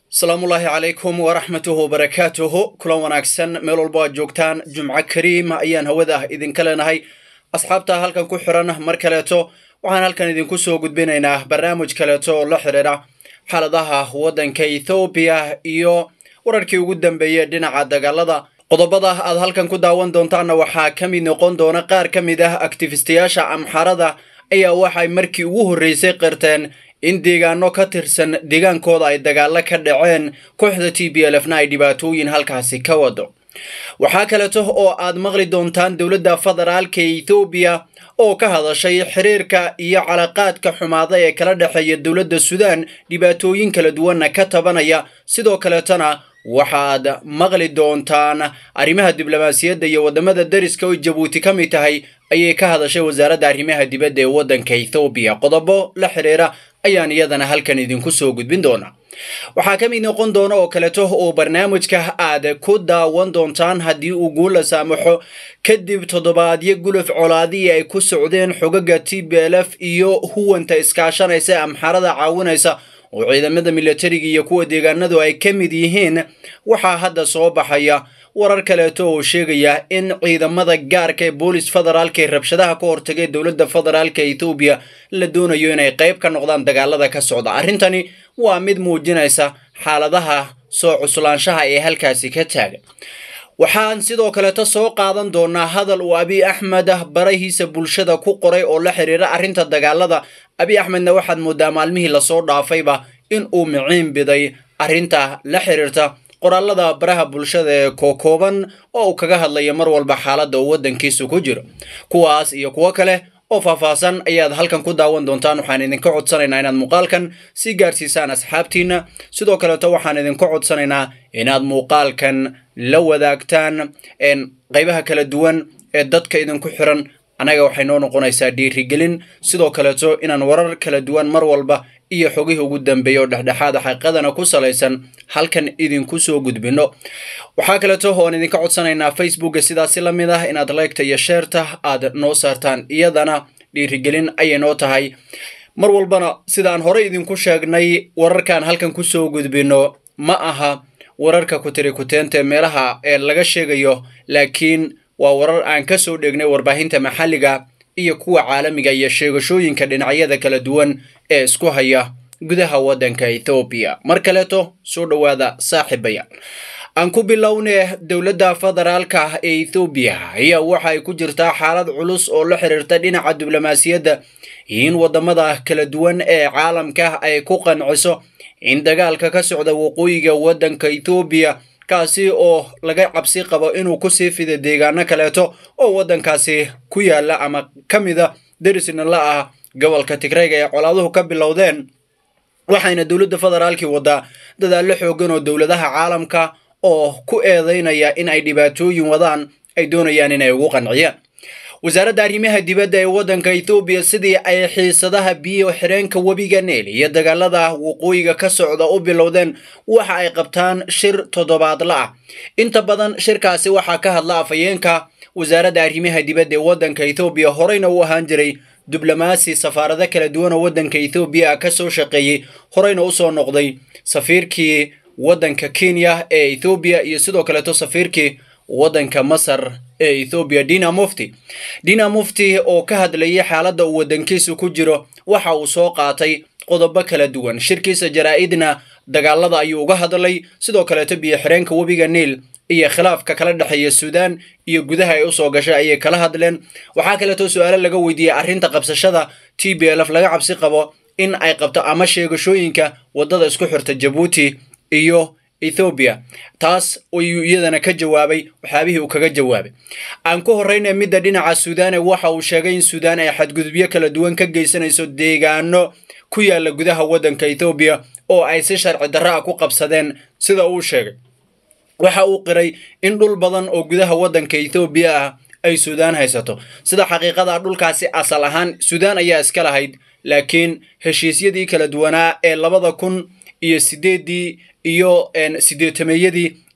asalaamullaahi calaykum waraxmatuhu wabarakaatuhu kulan wanaagsan meel walbo aad joogtaan jumco kariim ayaan hawada idinka leenahay asxaabta halkan ku xiran mar kaleeto waxaan halkan idinku soo gudbinaynaa barnaamij kaleeto oo la xidhiidha xaaladaha waddanka ethoobiya iyo wararkii ugu dambeeyey dhinaca dagaalada qodobada aad halkan ku daawan doontaanna waxaa ka mid noqon doona qaar ka mid ah aktifistayaasha amxarada ayaa waxay markii ugu horreysay qirteen in deegaano ka tirsan deegaankooda ay dagaalo ka dhaceen kooxda t b l f na ay dhibaatooyin halkaasi ka wado waxaa kaleeto oo aad maqli doontaan dowladda federaalka ethoobiya oo ka hadashay xiriirka iyo calaqaadka xumaada ee kala dhexeeya dowladda suudaan dhibaatooyin kala duwanna ka tabanaya sidoo kaleetona waxaad maqli doontaan arrimaha diblomaasiyadda iyo waddamada dariska oo jabuuti ka mid tahay ayay ka hadashay wasaaradda arrimaha dibadda ee waddanka ethoobiya qodobo la xidhiira ayaan iyadana halkan idinku soo gudbin doonaa waxaa ka mid noqon doona oo kaleeto oo barnaamijka aad ku daawan doontaan haddii uu guula saamaxo kadib toddobaadyo guluf colaadii ay ku socdeen xogaga t b l f iyo huwanta iskaashanaysa ee amxarada caawinaysa oo ciidamada milatariga iyo kuwa deegaanadu ay ka mid yihiin waxaa hadda soo baxaya warar kaleeto oo sheegaya in ciidamada gaarka ee boolis federaalka ee rabshadaha ka hortagay dowladda federaalka ethoobiya la doonayo inay qayb ka noqdaan dagaalada ka socda arrintani waa mid muujinaysa xaaladaha soo cuslaanshaha ee halkaasi ka taagan waxaan sidoo kaleeto soo qaadan doonaa hadal uu abiy axmed barahiisa bulshada ku qoray oo la xiriira arrinta dagaalada abiy axmedna waxaad moodaa maalmihii lasoo dhaafayba in uu miciin biday arrinta la xiriirta qoraalada baraha bulshada ee kookooban oo uu kaga hadlaya mar walba xaaladda uu waddankiisu ku jiro kuwaas iyo kuwo kale oo faahfaahsan ayaad halkan ku daawan doontaan waxaan idinka codsanaynaa inaad muuqaalkan sii gaarsiisaan asxaabtiina sidoo kaleeto waxaan idinka codsanaynaa inaad muuqaalkan la wadaagtaan qaybaha kala duwan ee dadka idinku xiran annaga waxay noo noqonaysaa dhiirigelin sidoo kaleeto inaan warar kala duwan mar walba iyo xogihii ugu dambeeya oo dhexdhexaada xaqiiqadana ku salaysan halkan idinku soo gudbino waxaa kaleeto oan idinka codsanaynaa facebooka sidaasi la mid ah inaad laygta iyo sheerta aad noo saartaan iyadana dhiirigelin ayay noo tahay mar walbana sidaan horey idinku sheegnay wararkaan halkan kusoo gudbino ma aha wararka kutiri kuteenta meelaha ee laga sheegayo laakiin waa warar aan ka soo dheegnay warbaahinta maxalliga iyo kuwa caalamiga iyo sheegashooyinka dhinacyada kala duwan ee isku haya gudaha waddanka ethoobiya mar kaleeto soo dhowaada saaxiibayaal aan ku bilownay dowladda federaalka ee ethoobiya ayaa waxa ay ku jirtaa xaalad culus oo la xiriirta dhinaca diblomaasiyadda in waddamada kala duwan ee caalamka ay ku qanciso in dagaalka ka socda waqooyiga waddanka ethoobiya kaasi oo laga cabsi qabo inuu kusii fido deegaano kaleeto oo waddankaasi ku yaala ama ka mida darisna la ah gobolka tigrayga ee colaaduhu ka bilowdeen waxayna dowladda federaalkii waddaa dadaallo xoogan oo dowladaha caalamka oo ku eedeynaya in ay dhibaatooyin wadaan ay doonayaan inay ugu qanciyaan wasaaradda arrimaha dibadda ee waddanka ethoobiya sidii ay xiisadaha biyo xireenka webiga neel iyo dagaalada waqooyiga ka socda u bilowdeen waxa ay qabtaan shir toddobaadla ah inta badan shirkaasi waxaa ka hadla afhayeenka wasaaradda arrimaha dibadda ee waddanka ethoobiya horeyna u ahaan jiray diblomaasi safaarado kala duwan oo waddanka ethoobiya ka soo shaqeeyey horeyna usoo noqday safiirkii waddanka kenya ee ethoobiya iyo sidoo kaleeto safiirkii waddanka masar ee ethoobiya dina mufti dina mufti oo ka hadlayay xaaladda uu waddankiisu ku jiro waxa uu soo qaatay qodobo kala duwan shirkiisa jaraa-idna dagaalada ayuu uga hadlay sidoo kaleeto biyo xireenka webiga niil iyo khilaafka kala dhexeeya suudaan iyo gudaha ay usoo gashay ayay kala hadleen waxaa kaleeto su-aalo laga weydiiyey arrinta qabsashada t b l f laga cabsi qabo in ay qabto ama sheegashooyinka waddada isku xirta jabuuti iyo ethoobiya taas ayuu iyadana ka jawaabay waxyaabihii uu kaga jawaabay aan ku horreyna midda dhinaca suudaane waxa uu sheegay in suudaan ay xadgudubyo kala duwan ka geysanayso deegaano ku yaala gudaha waddanka ethoobiya oo ay si sharci darro ah ku qabsadeen sida uu sheegay waxa uu qiray in dhul badan oo gudaha waddanka ethoobiya ah ay suudaan haysato sida xaqiiqada dhulkaasi asal ahaan suudaan ayaa iska lahayd laakiin heshiisyadii kala duwanaa ee labada kun iyo sideeddii iyo sideetameeyadii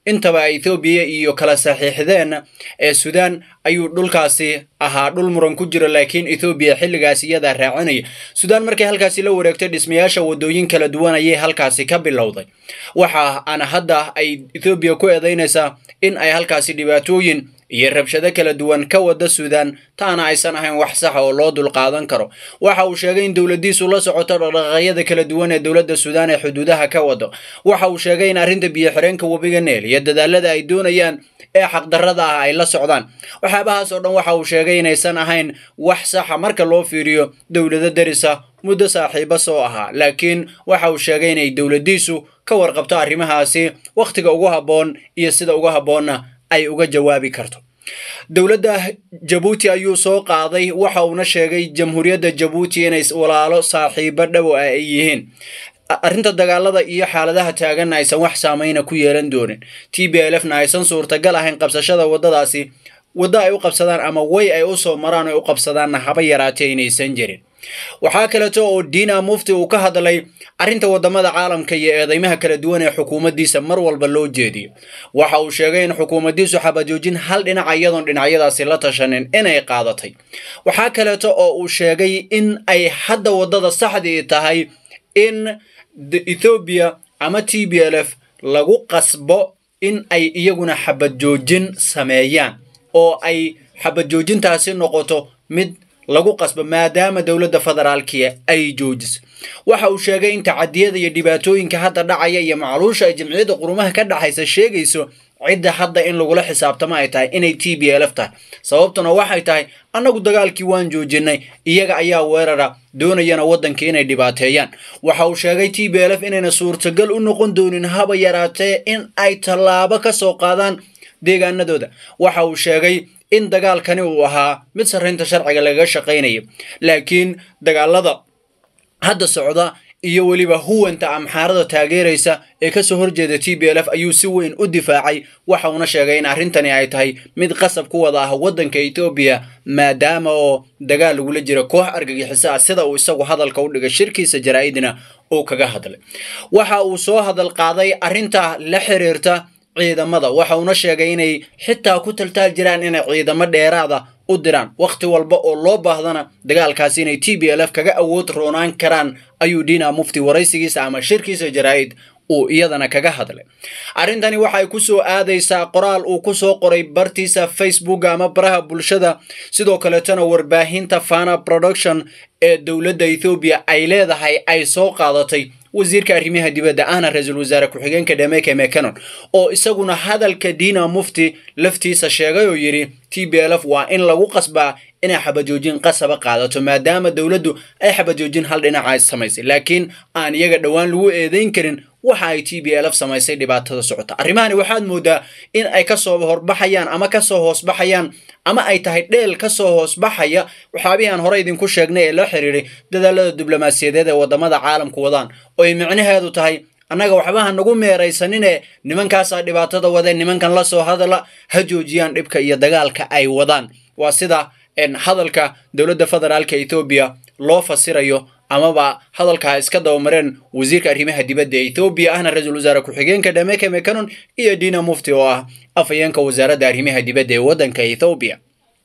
intaba ethoobiya iyo kala saxiixdeen ee suudaan ayuu dhulkaasi ahaa dhul muran ku jiro laakiin ethoobiya xilligaas iyadaa raacinaya suudaan markay halkaasi la wareegtay dhismayaasha wadooyin kala duwan ayay halkaasi ka bilowday waxa ana hadda ay ethoobiya ku eedaynaysaa in ay halkaasi dhibaatooyin iyo rabshado kala duwan ka wada suudaan taana aysan ahayn wax saxa oo loo dulqaadan karo waxa uu sheegay in dowladiisu la socoto dhaqdhaqaaqyada kala duwan ee dowladda suudaan ee xuduudaha ka wado waxa uu sheegay in arrinta biyo-xireenka webiga neel iyo dadaalada ay doonayaan ee xaqdarrada ah ay la socdaan waxyaabahaas oo dhan waxa uu sheegay inaysan ahayn wax saxa marka loo fiiriyo dowlado darisa muddo saaxiiba soo ahaa laakiin waxa uu sheegay inay dowladiisu ka warqabto arrimahaasi wakhtiga ugu habboon iyo sida ugu habboonna ay uga jawaabi karto dowladda jabuuti ayuu soo qaaday waxa uuna sheegay jamhuuriyadda jabuuti inay walaalo saaxiibo dhow ah ay yihiin arrinta dagaalada iyo xaaladaha taaganna aysan wax saameyna ku yeelan doonin t b l f na aysan suurtagal ahayn qabsashada waddadaasi waddo ay u qabsadaan ama way ay u soo maraan ay u qabsadaanna haba yaraatee inaysan jirin waxaa kaleeto oo diina mufti uu ka hadlay arrinta waddamada caalamka iyo eedeymaha kala duwan ee xukuumaddiisa mar walba loo jeediyo waxa uu sheegay in xukuumaddiisu xabajoojin hal dhinaca iyadoon dhinacyadaasi la tashanin inay qaadatay waxaa kaleeto oo uu sheegay in ay hadda waddada saxdii tahay in ethoobiya ama t b l f lagu qasbo in ay iyaguna xabadjoojin sameeyaan oo ay xabadjoojintaasi noqoto mid lagu qasbo maadaama dowladda federaalkiya ay joojiso waxa uu sheegay in tacadiyada iyo dhibaatooyinka hadda dhacaya iyo macluusha ay jamciyadda qurumaha ka dhexaysa sheegayso cidda hadda in lagula xisaabtamo ay tahay inay t b l f tahay sababtuna waxay tahay annagu dagaalkii waan joojinay iyaga ayaa weerara doonayana waddankii inay dhibaateeyaan waxa uu sheegay t b l f inayna suurtagal u noqon doonin haba yaraatee in ay tallaabo ka soo qaadaan deegaanadooda waxa uu sheegay in dagaalkani uu ahaa mid sarraynta sharciga lagaga shaqaynayo laakiin dagaalada hadda socda iyo weliba huwanta amxaarada taageeraysa ee kasoo horjeeda t b l f ayuu si weyn u difaacay waxa uuna sheegay in arrintani ay tahay mid qasab ku wada ah waddanka etoobiya maadaama oo dagaal lagula jira koox argagixiso ah sida uu isagu hadalka u dhigay shirkiisa jaraa'idna uu kaga hadlay waxa uu soo hadal qaaday arrinta la xiriirta ciidamada waxa uuna sheegay inay xitaa ku taltaal jiraan inay ciidamo dheeraada u diraan wakhti walba oo loo baahdana dagaalkaasi inay t b l f kaga awood roonaan karaan ayuu diina mufti waraysigiisa ama shirkiisa jaraa'id uu iyadana kaga hadlay arrintani waxay ku soo aadaysaa qoraal uu ku soo qoray bartiisa facebook ama baraha bulshada sidoo kaleetana warbaahinta fana production ee dowladda ethoobiya ay leedahay ay soo qaadatay wasiirka arrimaha dibadda ahna ra-iisul wasaare ku-xigeenka dhameke mecanon oo isaguna hadalka diina mufti laftiisa sheegay oo yidhi t b l f waa in lagu qasbaa inay xabajoojin qasaba qaadato maadaama dowladdu ay xabajoojin hal dhinaca samaysay laakiin aan iyaga dhowaan lagu eedayn karin waxa ay t b l f samaysay dhibaatada socota arrimahani waxaad moodaa in ay kasoo horbaxayaan ama kasoo hoosbaxayaan ama ay tahay dheel kasoo hoosbaxaya waxyaabihii aan hore idinku sheegnay ee la xiriiray dadaalada diblomaasiyadeed ee wadamada caalamku wadaan oo ay micnaheedu tahay annaga waxbaha nagu meeraysanine nimankaasaa dhibaatada wadeen nimankan la soo hadala ha joojiyaan dhibka iyo dagaalka ay wadaan waa sida hadalka dowladda federaalka ethoobiya loo fasirayo amaba hadalkaa iska dabamareen wasiirka arrimaha dibadda ee ethoobiya ahna ra-iisul wasaare ku-xigeenka dhameke mecanon iyo dina mufti oo ah afhayeenka wasaaradda arrimaha dibadda ee waddanka ethoobiya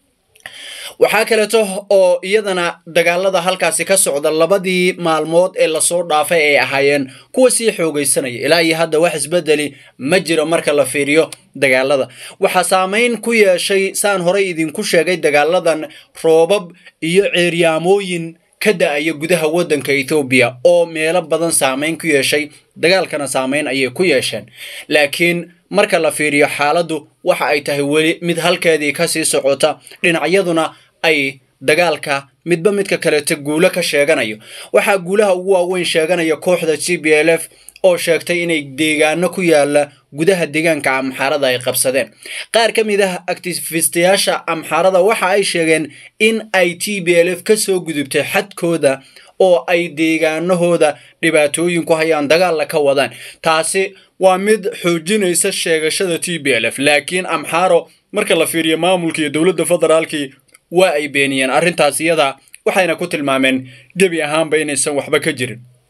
waxaa kaleeto oo iyadana dagaalada halkaasi ka socda labadii maalmood ee lasoo dhaafay ay ahaayeen kuwa sii xoogaysanaya ilaa iyo hadda wax isbedeli ma jiro marka la fiiriyo dagaalada waxaa saameyn ku yeeshay saan horey idinku sheegay dagaaladan roobab iyo ceeryaamooyin ka da-aya gudaha waddanka ethoobiya oo meelo badan saameyn ku yeeshay dagaalkana saameyn ayay ku yeesheen laakiin marka la fiiriyo xaaladdu waxa ay tahay weli mid halkeedii kasii socota dhinacyaduna ay dagaalka midba midka kaleeta guulo ka sheeganayo waxaa guulaha ugu waaweyn sheeganaya kooxda g b l f oo sheegtay inay deegaano ku yaala gudaha deegaanka amxaarada ay qabsadeen qaar ka mid ah actifistayaasha amxaarada waxa ay sheegeen in ay t b l f ka soo gudubtay xadkooda oo ay deegaanahooda dhibaatooyin ku hayaan dagaalla ka wadaan taasi waa mid xoojinaysa sheegashada t b l f laakiin amxaaro marka la fiiriyo maamulka iyo dowladda federaalkii waa ay beeniyeen arrintaas iyada waxayna ku tilmaameen gebi ahaanba inaysan waxba ka jirin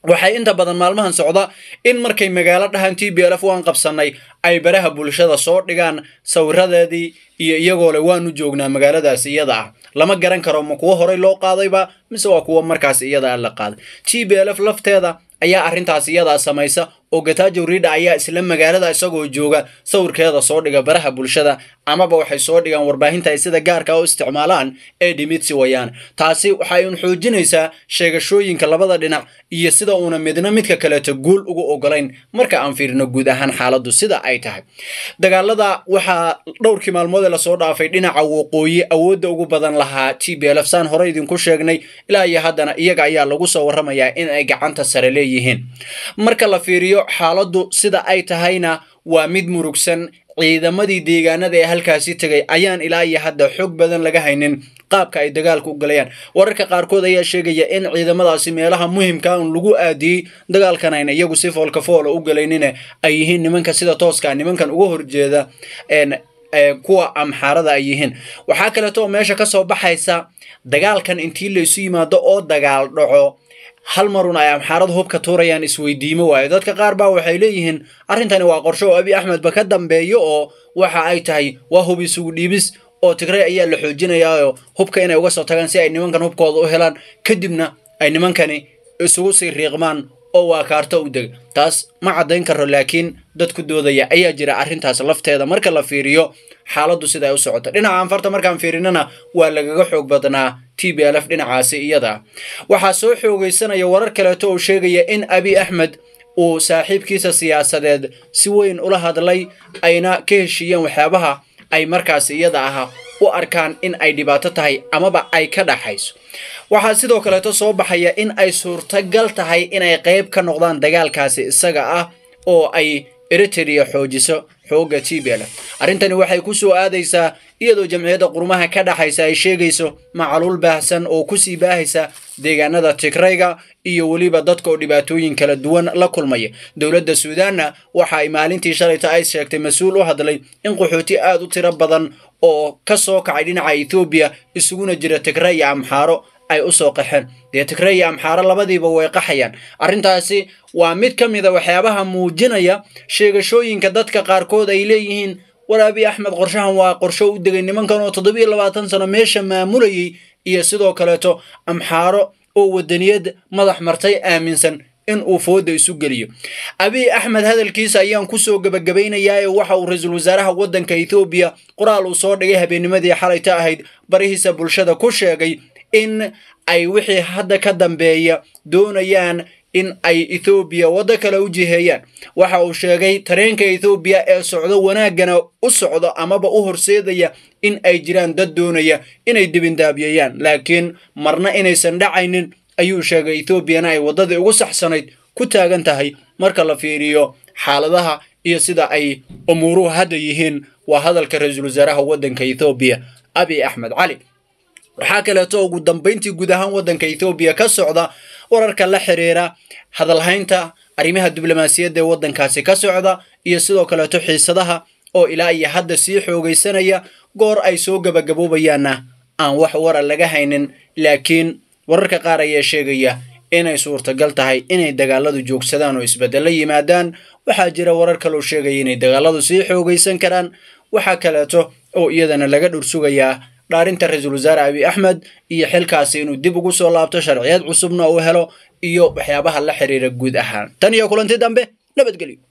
waxay inta badan maalmahan socda in markay magaalo dhahan t b lf waan qabsannay ay baraha bulshada soo dhigaan sawiradeedii iyo iyagoo le waanu joognaa magaaladaas iyada ah lama garan karo ma kuwo horey loo qaadayba mise waa kuwo markaas iyada la qaaday t b lf lafteeda ayaa arrintaas iyadaa samaysa oo gatajo rida ayaa isla magaalada isagoo jooga sawirkeeda soo dhiga baraha bulshada amaba waxay soo dhigaan warbaahinta ay sida gaarka u isticmaalaan ee dhimitsi wayaan taasi waxay un xoojinaysaa sheegashooyinka labada dhinac iyo sida uuna midna midka kaleeto guul ugu ogolayn marka aan fiirino guud ahaan xaaladdu sida ay tahay dagaalada waxaa dhowrkii maalmood ee lasoo dhaafay dhinaca waqooyi awoodda ugu badan lahaa t b lf saan hore idinku sheegnay ilaa iyo haddana iyaga ayaa lagu soo warramayaa in ay gacanta sare leeyihiin marka la fiiriyo xaaladdu sida ay tahayna waa mid murugsan ciidamadii deegaanada ee halkaasi tegay ayaan ilaa iyo hadda xog badan laga haynin qaabka ay dagaalka u galayaan wararka qaarkood ayaa sheegaya in ciidamadaasi meelaha muhimka un lagu aadiyey dagaalkan ayna iyagu si foolka foola u galaynine ay yihiin nimanka sida tooska nimankan uga horjeeda kuwa amxaarada ay yihiin waxaa kaleeto oo meesha ka soo baxaysa dagaalkan intii laysu yimaado oo dagaal dhaco hal marun ay amxaarada hubka tuurayaan isweydiimo waayo dadka qaar baa waxay leeyihiin arrintani waa qorsho oo abi axmedba ka dambeeyo oo waxa ay tahay waa hub isugu dhiibis oo tigray ayaa la xoojinayaao hubka inay uga soo tagaan si ay nimankan hubkooda u helaan kadibna ay nimankani isugu sii riiqmaan oo waa kaarto u deg taas ma caddayn karo laakiin dad ku doodaya ayaa jira arrintaas lafteeda marka la fiiriyo xaaladdu sida ay u socoto dhinaca anfarta markaan fiirinana waa lagaga xoog badnaa t b lf dhinacaasi iyada waxaa soo xoogaysanaya warar kaleeto oo sheegaya in abi axmed uu saaxiibkiisa siyaasadeed si weyn ula hadlay ayna ka heshiiyeen waxyaabaha ay markaas iyada ah u arkaan in ay dhibaato tahay amaba ay ka dhaxayso waxaa sidoo kaleeto soo baxaya in ay suurtagal tahay inay qayb ka noqdaan dagaalkaasi isaga ah oo ay eritrea xoojiso xoogga t b lf arrintani waxay ku soo aadaysaa iyadoo jamciyadda qurumaha ka dhaxaysa ay sheegayso macaluul baahsan oo kusii baahaysa deegaanada tigrayga iyo weliba dadka oo dhibaatooyin kala duwan la kulmaya dowladda suudaanna waxa ay maalintii shalayta ay sheegtay mas-uul u hadlay in qaxooti aad u tiro badan oo ka soo kacay dhinaca ethoobiya isuguna jira tigray iyo amxaaro ay u soo qaxeen dee tigray iyo amxaaro labadiiba way qaxayaan arrintaasi waa mid ka mid a waxyaabaha muujinaya sheegashooyinka dadka qaarkood ay leeyihiin war abi axmed qorshahan waa qorsho u degay nimankan oo toddobiyo labaatan sano meesha maamulayay iyo sidoo kaleeto amxaaro oo wadaniyad madax martay aaminsan in uu fooda isu geliyo abiy axmed hadalkiisa ayaan kusoo gebagabaynayaa ee waxa uu ra-iisul wasaaraha waddanka ethoobiya qoraal uu soo dhigay habeennimadii xalayta ahayd barihiisa bulshada ku sheegay in ay wixii hadda ka dambeeya doonayaan in ay ethoobiya waddo kale u jiheeyaan waxa uu sheegay tareenka ethoobiya ee socdo wanaaggana u socdo amaba u horseedaya in ay jiraan dad doonaya inay dibindaabiyayaan laakiin marna inaysan dhacaynin ayuu sheegay ethoobiana ay waddadii ugu saxsanayd ku taagan tahay marka la fiiriyo xaaladaha iyo sida ay umuuruhu hadda yihiin waa hadalka ra-iisul wasaaraha waddanka ethoobiya abiy axmed cali waxaa kaleeto ugu dambayntii guud ahaan waddanka ethoobiya ka socda wararka la xiriira hadalhaynta arrimaha diblomaasiyadda ee waddankaasi ka socda iyo sidoo kaleeto xiisadaha oo ilaa iyo hadda sii xoogaysanaya goor ay soo gabagaboobayaanna aan wax wara laga haynin laakiin wararka qaar ayaa sheegaya inay suurtagal tahay inay dagaaladu joogsadaan oo isbeddelo yimaadaan waxaa jira warar kaloo sheegaya inay dagaaladu sii xoogaysan karaan waxaa kaleeto oo iyadana laga dhursugayaa dhaarinta ra-iisul wasaare abiy axmed iyo xilkaasi inuu dib ugu soo laabto sharciyad cusubna uu helo iyo waxyaabaha la xiriira guud ahaan tan iyo kulanti dambe nabadgelyo